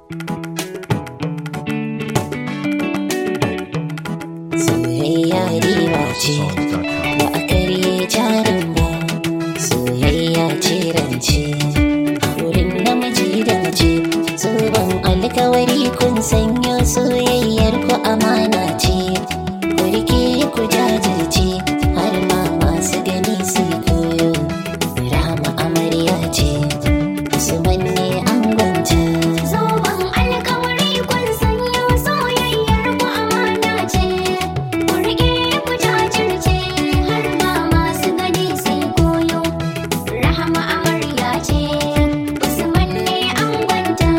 soyayya riba ce ba a karye jarin ba soyayya ce rance wurin namiji da mace zoben alkawari kun sanya soyayyar ku amana ce ku rike ku jajirce har ma masu gani su koyo rama amarya ce usman ne an gwanta Zoben alkawari kun sanyo soyayyar ku amana ce, ku riƙe ku jajirce har ma masu gani sai koyo. Rahama amarya ce, Usman ne angonta.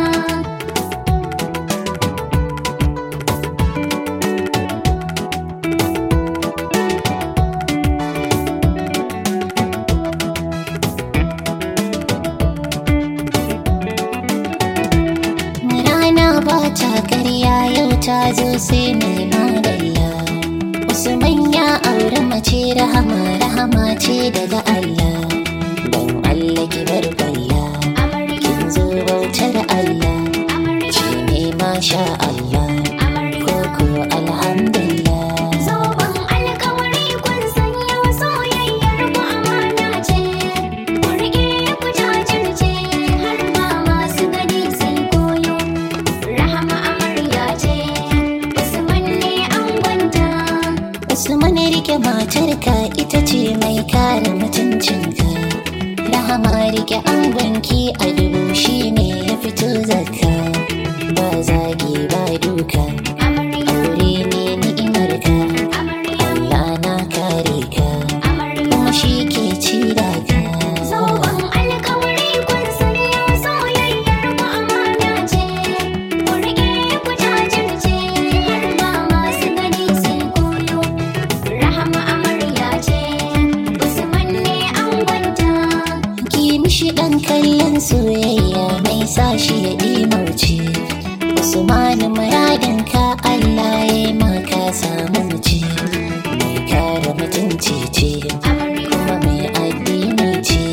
Rana ba ta karya yau ta zo sai mai madalla. Usman ya auri mace rahama rahama ce daga Allah. Don Allah ki bar kwalla, Amarya, kin zo bautar Allah. amarya, Shi ne masha Allah, amarya. koko alhamdulillah. Zoben alkawari kun sanyo soyayyar ku amana ce, ku riƙe ku jajirce har ma masu gani sai koyo. Rahama amarya ce, Usman ne angonta. Usman rike matarka ita ce mai kare mutuncinka. Rahama rike angonki a dubu shi ne ya fito zakka. Ba zagi ba duka, Amarya, aure ne ni'imarka. amarya, Allah na kare ka, amarya. kuma shi ke ci da ka. Zoben alkawari kun sanyo soyayyar ku amana ce, ku riƙe ku jajirce har ma masu gani sai koyo. Rahama amarya ce, Usman ne angonta. Ki mishi ɗan kallon soyayya mai sa shi ya ɗimauce. Usmanu muradinka Allah ya maka samu ce. Mai kare mutunci ce, Amarya, kuma mai addini ce.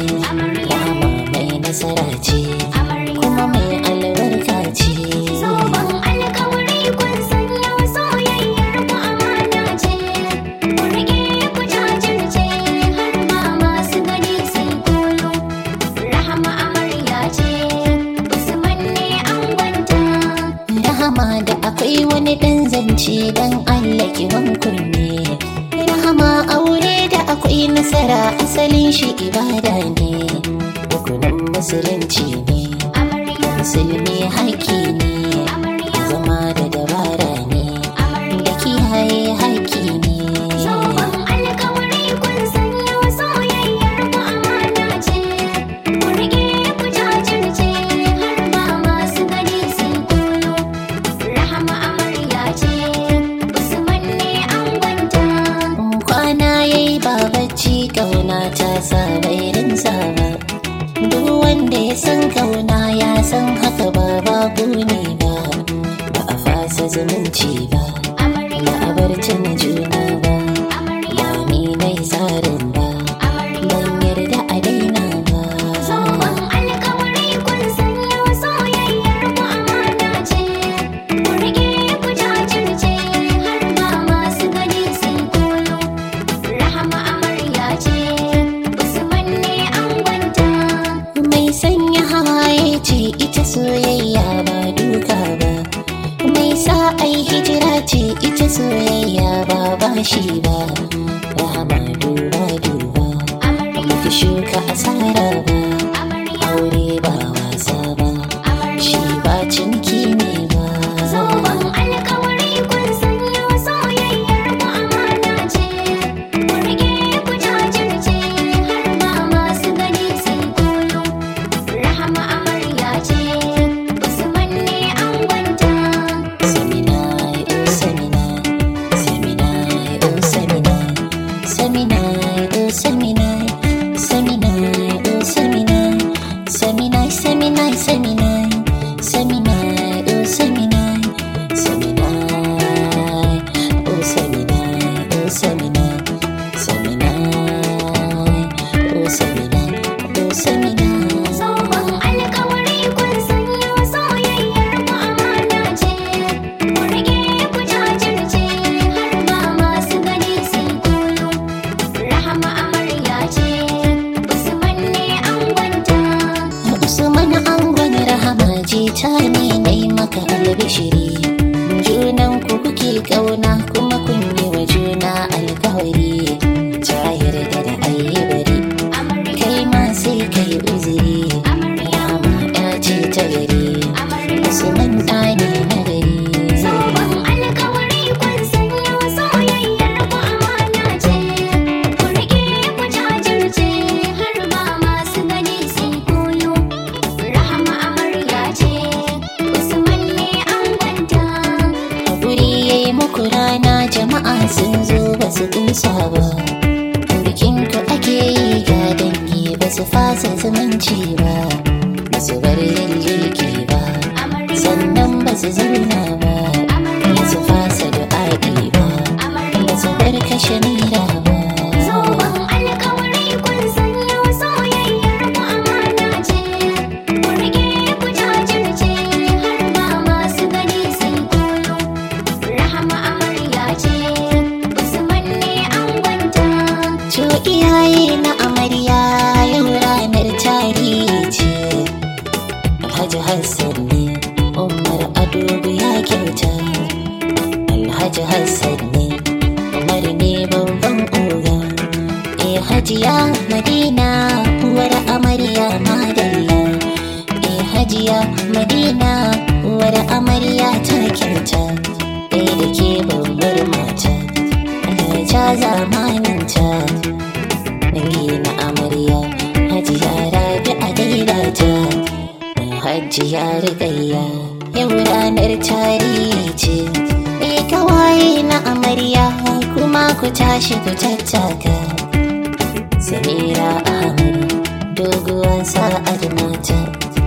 Rama mai nasara ce, amarya. kuma mai albarka ce. Zoben alkawari kun sanyo soyayyar ku amana ce, ku riƙe ku jajirce har ma masu gani sai koyo. Rahama amarya ce, Usman ne angonta. Rahama da akwai wani ɗan zance don Allah ki kunne. Rahama aure da akwai nasara asalin shi ibada ne. Rukunin musulunci ne, Amarya, musulmi haƙƙi ne. amarya, Zama da dabara ne, amarya. da kiyaye haƙƙi ne. Zoben alkawari kun sanyo soyayyar ku amana ce, ku riƙe ku jajirce har ma masu gani sai koyo. Rahama amarya ce, Usman ne angonta. Kwana yayi ba bacci ƙauna ta sa bai rinsa ba. Duk wanda ya san kauna ya san haka ba babu ne ba. Ba a fasa zumunci ba, ba Amarya, a bar tuna juna ba. amarya, Ba ni nai tsarin ba, amarya. ban yarda a daina ba. Zoben alkawari kun sanyo soyayyar ku amana ce, ku riƙe ku jajirce har ma masu gani sai koyo. Rahama amarya ce, Usman ne angonta. Mai sanya hawaye ce ita soyayya ba duka ba. Mai sa ai hijira ce ita soyayya ba bashi ba. Rahama duba duba, Amarya, baki shuka asara ba. amarya, Aure ba wasa ba, shi amarya. ba ciniki ne ba. Zoben alkawari kun sanyo soyayyar ku amana ce, ku riƙe ku jajirce har ma masu gani sai koyo. Rahama amarya ce, Usman ne angonta. Seminai, oh seminai, seminai, oh seminai, seminai, oh seminai, seminai, oh seminai, seminai, seminai, seminai, seminai, oh seminai, seminai, oh seminai, oh seminai, seminai, oh seminai, oh seminai. Zoben alkawari kun sanyo soyayyar ku jita ne na yi maka albishiri junan ku kuke kauna kuma kun yi wa juna alkawari ta yarda da ayyubari kai ma sai kai uzuri rama ya ce ta gari usman ɗani na gari Sabon alkawari kun sanyo soyayyar ku amana ce, ku riƙe ku jajirce har ma masu gani sun koyo. Rahama amarya ce, Usman ne an gwanta. a guri ya yi muku rana jama'a sun zo ba su kusa ba bikin ku ake yi ga dangi ba su fasa zumunci ba ba su bar yin girki ba Amarya, sannan ba su zauna ba ba su fasa du'a'i ba ba su bar kashe nira ba Sabon alkawari kun sanyo soyayyar ku amana ce, ku riƙe ku jajirce har ma masu gani sun koyo. Rahama amarya ce, Usman ne an gwanta. To iyaye na amarya yau ranar tarihi ce Alhaji Hassan ne Umar Adogo ya kyauta Alhaji Hassan ne Umar ne babban oga Eh Hajiya Madina uwar amarya madalla Eh Hajiya Madina uwar amarya ta kyauta Eh da ke babbar mata Allah ya ja zamaninta dangi na amarya hajiya rabi a daidata hajiya rigayya yau ranar tarihi ce me kawaye na amarya kuma ku tashi ku tattaka samira ahmad doguwa sa'ad mata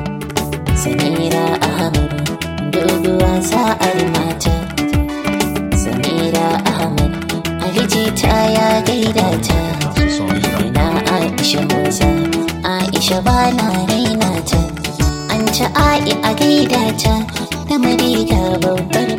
samira ahmad doguwa sa'ad mata samira ahmad alijita ya gaida ta na Aisha Musa Aisha ba na raina ta an ci ai a gaida ta da mariga babbar